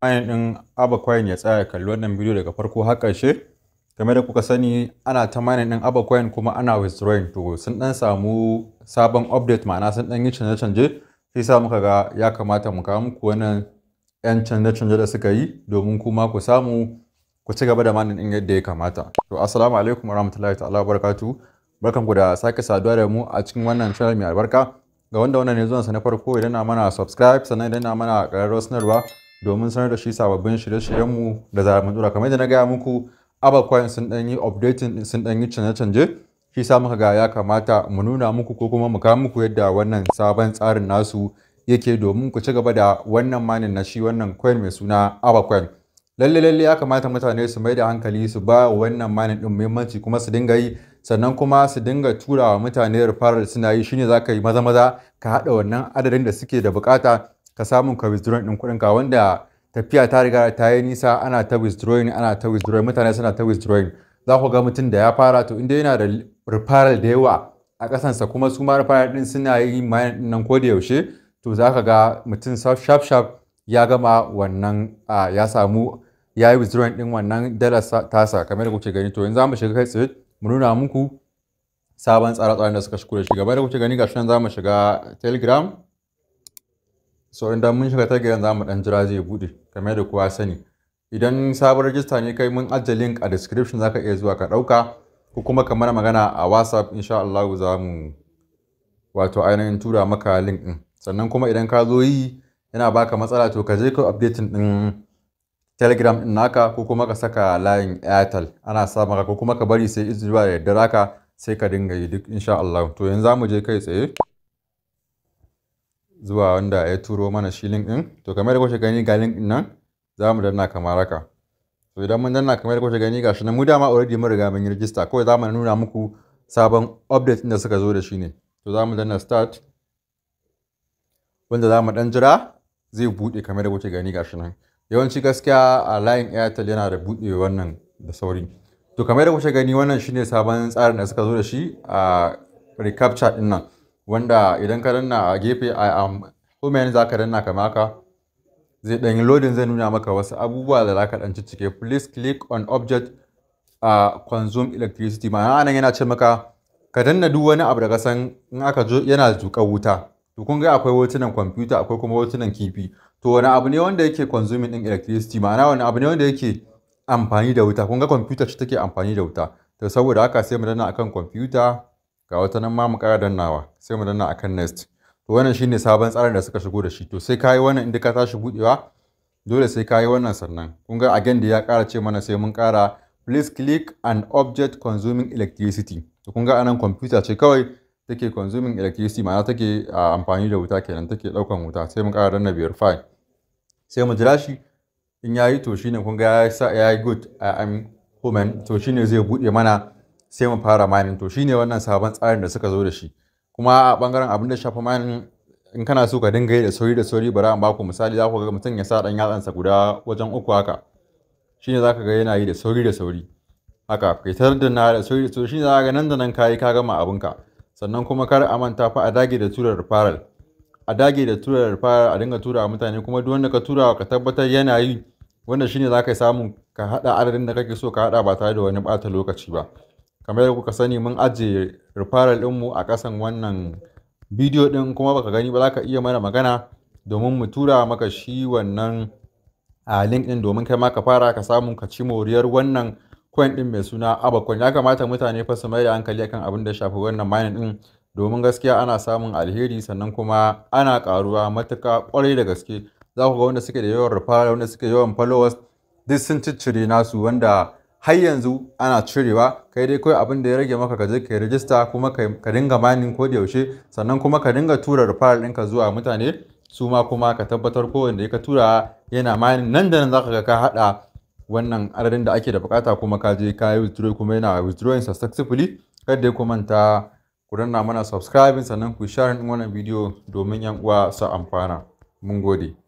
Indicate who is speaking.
Speaker 1: Bayan ɗin Abacoin ya tsaya kalli wannan bidiyo daga farko har ƙarshe. Game da kuka sani ana ta mining ɗin Abacoin kuma ana withdrawing to sun ɗan samu sabon update ma'ana sun ɗan yi canje-canje. Shi sa muka ga ya kamata mu kawo muku wannan 'yan canje-canje da suka yi domin kuma ku samu ku ci gaba da mining ɗin yadda ya kamata. To assalamu alaikum warahmatullahi ta'ala barakatuhu. Barkanku da sake saduwa da mu a cikin wannan channel mai albarka. Ga wanda wannan ne zuwansa na farko idan na mana subscribe sannan idan na mana ƙararrawar sanarwa domin sanar da shi sababbin shirye-shiryenmu da zarar mun dora kamar yadda na gaya muku Abacoin sun ɗan yi updating sun ɗan yi canje-canje shi sa muka ga ya kamata mu nuna muku ko kuma mu kawo muku yadda wannan sabon tsarin nasu yake domin ku ci gaba da wannan manin na shi wannan coin mai suna Abacoin. Lalle lalle ya kamata mutane su mai da hankali su ba wannan manin din muhimmanci kuma su dinga yi sannan kuma su dinga tura wa mutane referral suna yi shine za ka yi maza maza ka haɗa wannan adadin da suke da bukata ka samu ka withdrawing ɗin kuɗin ka wanda tafiya ta riga ta yi nisa ana ta withdrawing ana ta withdrawing mutane suna ta withdrawing za ku ga mutum da ya fara to inda yana da referral da yawa a ƙasansa kuma su ma referral ɗin suna yi mayan ɗin nan ko da yaushe to za ka ga mutum sharp sharp ya gama wannan ya samu ya yi withdrawing ɗin wannan dalar tasa kamar da kuke gani to yanzu za mu shiga kai tsaye mu nuna muku sabon tsare-tsaren da suka shigo da shi gaba da kuke gani gashi nan za mu shiga telegram so idan mun shiga telegram za mu dan jira zai bude kamar da kowa sani idan sabon rajista ne kai mun ajiye link a description zaka iya zuwa ka dauka ko kuma ka mana magana a whatsapp insha Allah za mu wato ainihin tura maka link din sannan kuma idan ka zo yi yana baka matsala to ka je ka updating din telegram din naka ko kuma ka saka layin airtel ana sa maka ko kuma ka bari sai zuwa da daddare haka sai ka dinga yi duk insha Allah to yanzu za mu je kai tsaye zuwa wanda ya turo mana shi link din to kamar da kuke gani ga link din nan za mu danna kamar haka to idan mun danna kamar da kuke gani gashi nan mu dama already mun riga mun yi register kawai za mu nuna muku sabon update din da suka zo da shi ne to za mu danna start wanda za mu dan jira zai bude kamar da kuke gani gashi nan yawanci gaskiya a layin airtel yana da bude wannan da sauri to kamar da kuke gani wannan shine sabon tsarin da suka zo da shi a recaptcha din nan wanda idan ka danna a gefe a home za ka danna kamar haka zai ɗan yi loading zai nuna maka wasu abubuwa da za ka ɗan cike please click on object a consume electricity ma'ana nan yana ce maka ka danna duk wani abu da ka san in aka jo yana zuƙar wuta to kun ga akwai hotunan kwamfuta akwai kuma hotunan kifi to wani abu ne wanda yake consuming din electricity ma'ana wani abu ne wanda yake amfani da wuta kun ga kwamfuta ce take amfani da wuta to saboda haka sai mu danna akan kwamfuta ga wata nan ma mu ƙara dannawa sai mu danna akan next to wannan shine sabon tsarin da suka shigo da shi to sai kayi wannan inda ka tashi budewa dole sai kayi wannan sannan kun ga again da ya ƙara ce mana sai mun ƙara please click an object consuming electricity to kun ga anan kwamfuta ce kawai take consuming electricity ma'ana take amfani da wuta kenan take ɗaukan wuta sai mun ƙara danna verify sai mu jira shi in yayi to shine kun ga ya yi good I'm human to shine zai bude mana sai mu fara mining to shine wannan sabon tsarin da suka zo da shi kuma a bangaren abin da shafa mining in kana so ka dinga yi da sauri da sauri bari an baku misali za ku ga mutum ya sa dan yatsansa guda wajen uku haka shine zaka ga yana yi da sauri da sauri haka fitar da na da sauri da sauri shine zaka ga nan da nan kayi ka gama abinka sannan kuma kar a manta fa a dage da tura referral a dage da tura referral a dinga tura mutane kuma duk wanda ka tura ka tabbatar yana yi wanda shine zaka samu ka hada adadin da kake so ka hada ba tare da wani bata lokaci ba kamar yadda kuka sani mun ajiye referral ɗinmu a ƙasan wannan bidiyo ɗin kuma baka gani ba za ka iya mana magana domin mu tura maka shi wannan a link ɗin domin kai ma ka fara ka samu ka ci moriyar wannan coin ɗin mai suna abacoin ya kamata mutane fa su mai da hankali akan abin da shafi wannan mining ɗin domin gaskiya ana samun alheri sannan kuma ana ƙaruwa matuƙa ƙwarai da gaske za ku ga wanda suke da yawan referral wanda suke yawan followers duk sun ciccire nasu wanda har yanzu ana cirewa kai dai kawai abin da ya rage maka ka je ka yi rijista kuma ka dinga mining ko da yaushe sannan kuma ka dinga tura referral ɗinka zuwa mutane su ma kuma ka tabbatar ko wanda ka tura yana mining nan da nan zaka ga ka haɗa wannan adadin da ake da bukata kuma ka je ka yi withdraw kuma yana withdrawing successfully kada ku manta ku danna mana subscribing sannan ku share wannan bidiyo domin yan uwa su amfana mun gode